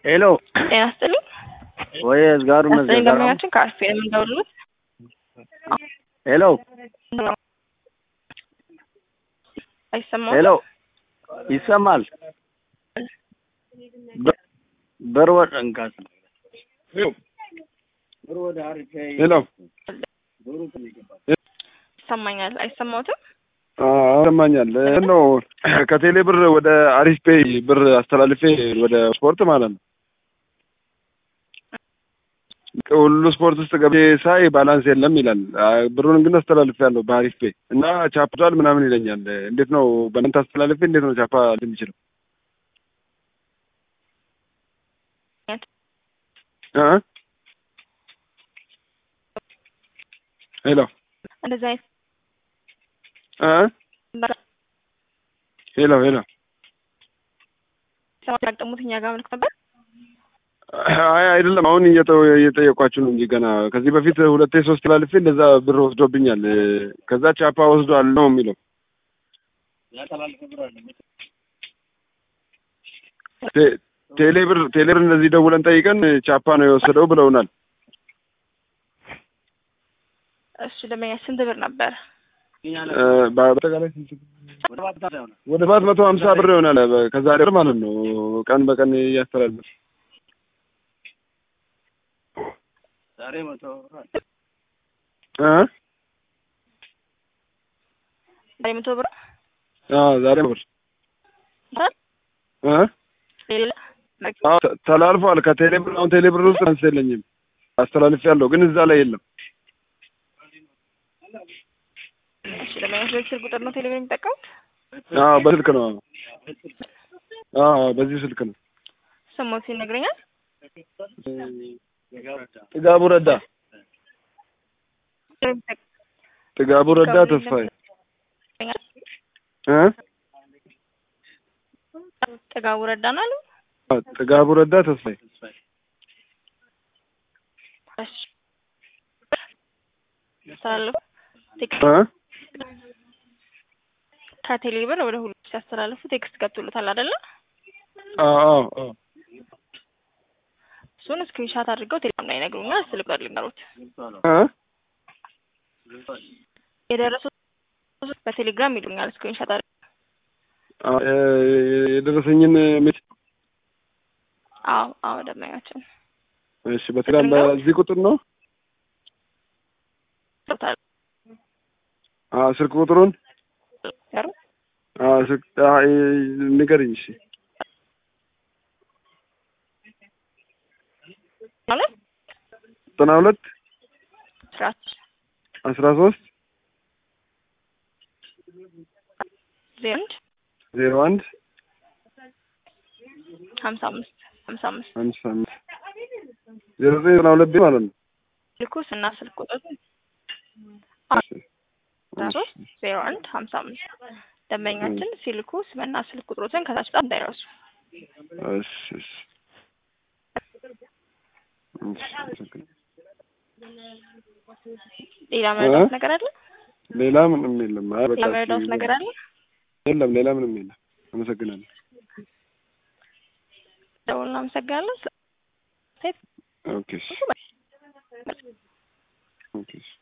ሄሎ ጤና ይስጥልኝ። ወይ እዝጋሩ ያስጠኝ መዘጋራ ደንበኛችን ከአርፌ ነው የምንደውልሎት። ሄሎ አይሰማም? ሄሎ ይሰማል። በ- በርወድ እንካስ ሄሎ ይሰማኛል። አይሰማዎትም? ይሰማኛል ነው ከቴሌ ብር ወደ አሪፍ ፔይ ብር አስተላልፌ ወደ ስፖርት ማለት ነው። ሁሉ ስፖርት ውስጥ ገብቼ ሳይ ባላንስ የለም ይላል። አ- ብሩን ግን አስተላልፌ ያለሁ በአሪፍ ፔይ እና ቻፕቷል ምናምን ይለኛል። እንዴት ነው በእናንተ አስተላልፌ እንዴት ነው ቻፓ የሚችለው? እ? ሄሎ እንደዚህ አይነት እ? ሄሎ ሄሎ ሰዎች ያጋጠሙት እኛ ጋር ምልክ ነበር። አይ አይደለም፣ አሁን እየጠ- እየጠየኳችሁ ነው እንጂ ገና ከዚህ በፊት ሁለቴ ሶስት ላልፌ እንደዛ ብር ወስዶብኛል። ከዛ ቻፓ ወስዷል ነው የሚለው። ቴ- ቴሌ ብር ቴሌ ብር እንደዚህ ደውለን ጠይቀን ቻፓ ነው የወሰደው ብለውናል። እሱ ደንበኛ ስንት ብር ነበር? እ፣ በአጠቃላይ ስንት? ወደ ሰባት መቶ ሀምሳ ብር ይሆናል በ- ከዛሬ ብር ማለት ነው። ቀን በቀን እያስተላለፍ እ? ዛሬ መቶ ብር አዎ ዛሬ ብር እ? ሌላ አዎ ተ- ተላልፏል። ከቴሌ ብር አሁን ቴሌ ብር ውስጥ አንስ የለኝም አስተላልፍ ያለው ግን እዛ ላይ የለም። እሺ ደንበኛ ስልክ ስልክ ቁጥር ነው ቴሌቪዥን የሚጠቀሙት? አዎ በስልክ ነው። አዎ በዚህ ስልክ ነው። ስሞት ይነግረኛል። ጥጋቡ ረዳ ጥጋቡ ረዳ ተስፋዬ እ ጥጋቡ ረዳ ነው አሉ። አዎ፣ ጥጋቡ ረዳ ተስፋዬ እሺ ያስተላልፉ ቴክስት እ ከቴሌ ብር ወደ ሁሉ ሲያስተላልፉ ቴክስት ገብቶሎታል አይደለ? አዎ አዎ አዎ እሱን ስክሪንሻት አድርገው ቴሌግራም ላይ ይነግሩኛል። ስልክ ቁጥር ልንገሩት። እ የደረሱት በቴሌግራም ይሉኛል። ስክሪንሻት አድርገው አዎ፣ እ፣ የደረሰኝን ሜት አዎ አዎ ደንበኛችን እሺ፣ በቴሌግራም በዚህ ቁጥር ነው። ገብቶታል። አዎ ስልክ ቁጥሩን ያሩ አዎ ስልክ አዎ፣ እ፣ ንገሪኝ። እሺ ማለት ዘጠና ሁለት ስራት አስራ ሶስት ዜሮ አንድ ዜሮ አንድ ሀምሳ አምስት ሀምሳ አምስት አምስት አምስት ዜሮ ዘጠኝ ዘጠና ሁለት ማለት ነው። ልኩስ እና ስልክ ቁጥር እሺ፣ አስራ ሶስት ዜሮ አንድ ሀምሳ አምስት ደንበኛችን ሲልኩ ስምና ስልክ ቁጥሮትን ከታች ጣም እንዳይረሱ። እሺ፣ እሺ፣ እሺ፣ አመሰግናለሁ። ሌላ መረዳት ነገር አለ? ሌላ ምንም የለም። አይ በቃ ሌላ መረዳት ነገር አለ? የለም፣ ሌላ ምንም የለም። አመሰግናለሁ። ደውል እናመሰግናለን። ኦኬ፣ እሺ፣ ኦኬ፣ እሺ።